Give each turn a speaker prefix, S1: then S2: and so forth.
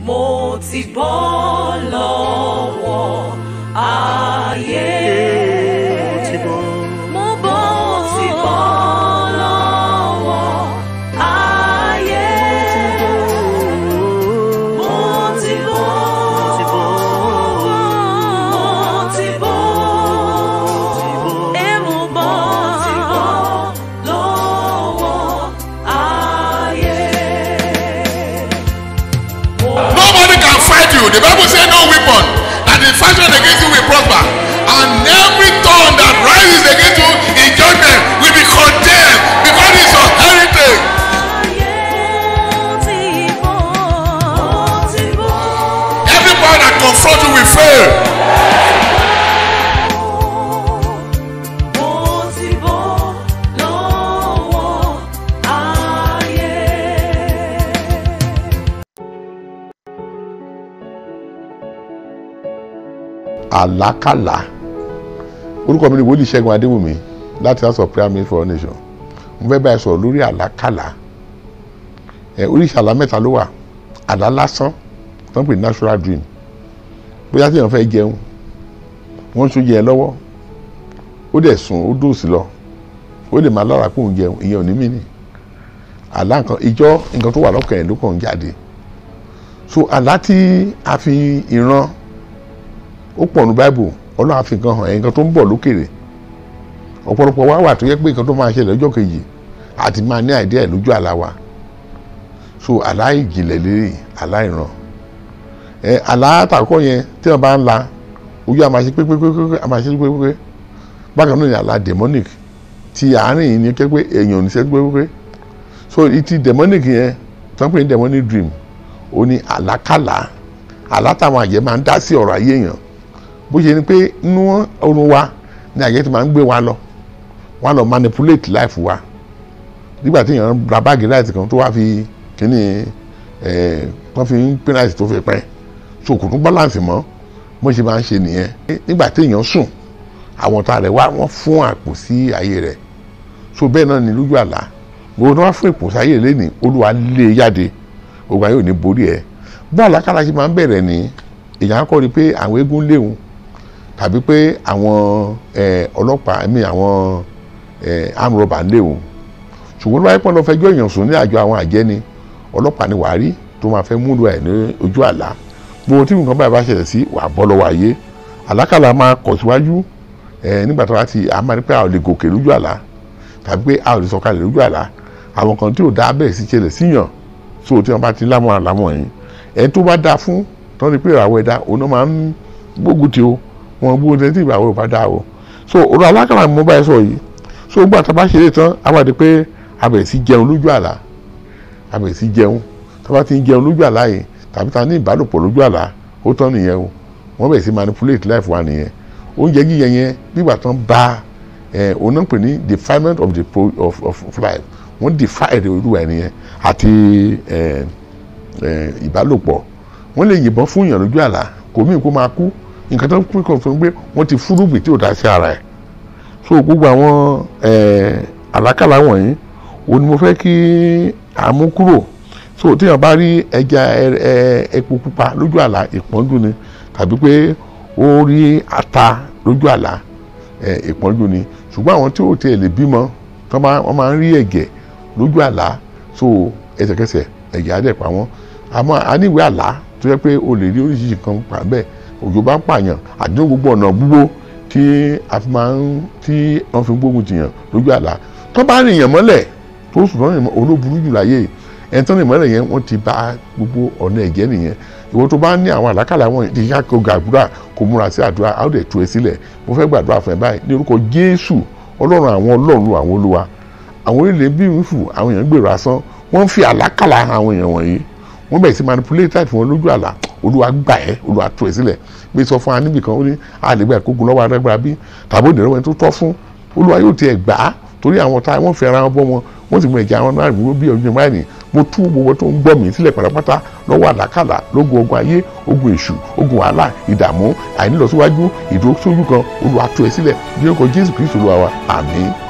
S1: mo ti bọ́ lọ́wọ́ ayé. Mo bọ́ ti bọ́ lọ́wọ́ ayé. Mo ti bọ́. Mo ti bọ́. Ẹ mo bọ́ lọ́wọ́ ayé.
S2: Nobody can fight you. The Bible says no weapon that is fashioned against you will prosper. And every tongue that rises against you in judgment will be condemned because it's your heritage. Every power that confronts you will fail.
S3: àlákàlà orúkọ mi ni wòlíì ṣẹ́gun adéwùmí láti house of prayer ministry for all nations mo fẹ́ báyìí sọ̀rọ̀ lórí àlákàlà ẹ oríṣi àlá mẹ́ta ló wà àlá lásán tó ń pè ní natural dream bóyá tí èèyàn fẹ́ jẹun wọ́n ń sún jẹ lọ́wọ́ ó dẹ̀ sùn ó dòsì lọ ó lè máa lára kóun jẹun ìyẹn ò ní mí nì àlá nǹkan ìjọ nǹkan tó wà lọ́kàn ẹ̀ ló kàn ń jáde so àlá tí a fi ìran ó pọ̀ ní báìbù ọlọ́run á fi nǹkan hàn ẹ̀ nǹkan tó ń bọ̀ lókèrè ọ̀pọ̀lọpọ̀ wá wà tó yẹ pé nǹkan tó máa ṣẹlẹ̀ lọ́jọ́ kejì àti máa ní àìdí ẹ̀ lójú àlá wa so àlá ìjìnlẹ̀ lérí àlá ìran ẹ àlá àtàkọ́ yẹn tí wọ́n bá ń la ojú àmà ṣe pépépépé àmà ṣe pépépé bákan náà ni àlá demonic ti àárín yìí ni kẹ́ pé èèyàn ò ní ṣe pépépé so ti demonic yẹn tó ń pè ní demonic dream ó ní àlákàlà àlá táwọn àjẹ́ máa ń dá sí ọ̀rọ̀ ayé èèyàn bó ṣe ni pé inú oorun wa ni àjẹ́ ti máa ń gbé wa lọ wọ́n á lọ manipulate life wa nígbà tí èèyàn ra báàgì láìsí kan tó wá fi kíní ẹ̀ wọ́n fi ń pín láìsí tó fi pẹ́ so kò tún balance mọ́ bó ṣe máa ń ṣe nìyẹn nígbà tí èèyàn sùn àwọn ọ̀tá rẹ̀ wá wọ́n fún àpò sí ayé rẹ̀ so bẹ́ẹ̀ náà ni lójú àlá gbogbo tó wá fún ìpò sáyé lẹ́nìí olúwa lé e jáde ogun ayé ò ní borí ẹ̀ bó àlákàlà ṣe máa ń bẹ̀rẹ̀ ní èèyàn á kọ́ ni pé àwọn eégún léwu tàbí pé àwọn ọlọ́pàá ẹ̀mí àwọn amrọ̀bà léwu ṣùgbọ́n ló wáyé pọ́n lọ fẹjọ́ èèyàn sùn ní àjọ àwọn àjẹ́ ni ọlọ́pàá ni wàá rí tó máa fẹ́ múlò ẹ̀ ní ojú àlá gbogbo tí nǹkan báyìí bá ṣẹlẹ̀ sí wàá bọ́ lọ́wọ́ ayé àlákàlà máa kọ̀ síwájú nígbà tó bá ti a máa ní pé a ò lè gòkè lójú àlá tàbí pé a ò lè sọ̀kalẹ̀ lójú àlá àwọn kan tí ò dá bẹ́ẹ̀ sí ṣẹlẹ̀ síyàn so tí wọ́n bá ti lámọ̀ àlámọ̀ yìí ẹ̀ tó bá dáa fún tó ní pé ìràwọ̀ ẹ̀dá òun náà máa ń gbógun ti o wọn gbógun ti tí ìràwọ̀ ò bá dáa o so ọ̀rọ̀ alákàlà mo bá ẹ sọ yìí so gbà tá a bá ṣe é tán a wà di pé a bẹ̀rẹ̀ sí jẹun lójú àlá a bẹ̀rẹ̀ sí jẹun tá a bá ti ń jẹun lójú àlá yìí tàbí ta ní ìbálòpọ̀ lójú àlá ó tán nìyẹn o wọ́n bẹ̀rẹ̀ sí manipulate life wa nìyẹn oúnjẹ jíjẹ yẹn nígbà tán bá ẹ òun náà pè ní defilement of the pro of of life wọ́n defy èrè olúwa ẹ̀ nìyẹn àti ẹ ẹ ìbálòpọ̀ wọ́n lè yìnbọn fún èèyàn lójú àlá kò mí kó máa kú nǹkan tó ń pín kan fún pé wọ́n ti fúrúgbìn tí ò dá sí ara ẹ̀ so gbogbo àwọn àlákàlà wọ̀nyí òun ni mo fẹ́ kí àmú kúrò so téèyàn bá rí ẹja epo pupa lójú àlá ìpọ́njú ni tàbí pé ó rí ata lójú àlá ìpọ́njú ni ṣùgbọ́n àwọn tí ò tiẹ̀ lè bímọ wọ́n máa ń rí ẹ̀gẹ̀ lójú àlá so ẹsẹ̀kẹsẹ̀ ẹ̀gẹ̀ á dẹ̀ pa wọ́n àmọ́ aníwèé àlá tó yẹ pé o lè rí oríṣiríṣi nǹkan pa bẹ́ẹ̀ òjò bá ń pààyàn àdínú gbogbo ọ̀nà gbogbo tí a fi máa ń tí wọ́n fi ń gbógun tìyàn lójú àlá tó bá rìn yàn mọ́lẹ̀ tó sùn tó rìn olóburú jù láyé ẹni tó rìn mọ́lẹ̀ yẹn wọ́n ti bá gbogbo ọ̀nà ẹ̀jẹ̀ nìyẹn ìwọ tó bá ní àwọn àlákàlà wọn ti ká kó gàdúrà kó múra sí àdúrà á ó dẹ̀ tú ẹ sílẹ̀ mo fẹ́ gbàdúrà fún ẹ báyìí ní orúkọ Jésù ọlọ́run àwọn ọlọ́run àwọn olúwa àwọn orílẹ̀ bí wífù àwọn èèyàn gbèrò asán wọ́n fi àlákàlà àwọn èèyàn wọ̀nyí wọ́n bẹ̀rẹ̀ sí manipulate láti wọn lójú àlá olúwa gbà ẹ́ olúwa tú ẹ sílẹ̀ bí sọ fún wa níbì kan ó ní àlègbà ìkógun lọ́wọ́ adágbára bí tàbí òdìrẹ́ wọn tó tọ́ fún olúwa yóò tiẹ̀ gbà á torí àwọn tá wọ́n fẹ́ ara wọn bọ́ wọn wọ́n sì mú ẹ̀jẹ̀ àwọn náà dúró bí ọdún ìmáà ní mo tú gbogbo tó ń gbọ́ mi sílẹ̀ pátápátá lọ́wọ́ àlákàlà lógun ogun ayé ogun èṣù ogun wàhálà ìdààmú àìnílọsíwájú ìdúró sójú kan olúwa tú ẹ sílẹ̀ bí orúkọ jésù kristu olúwa wa àmín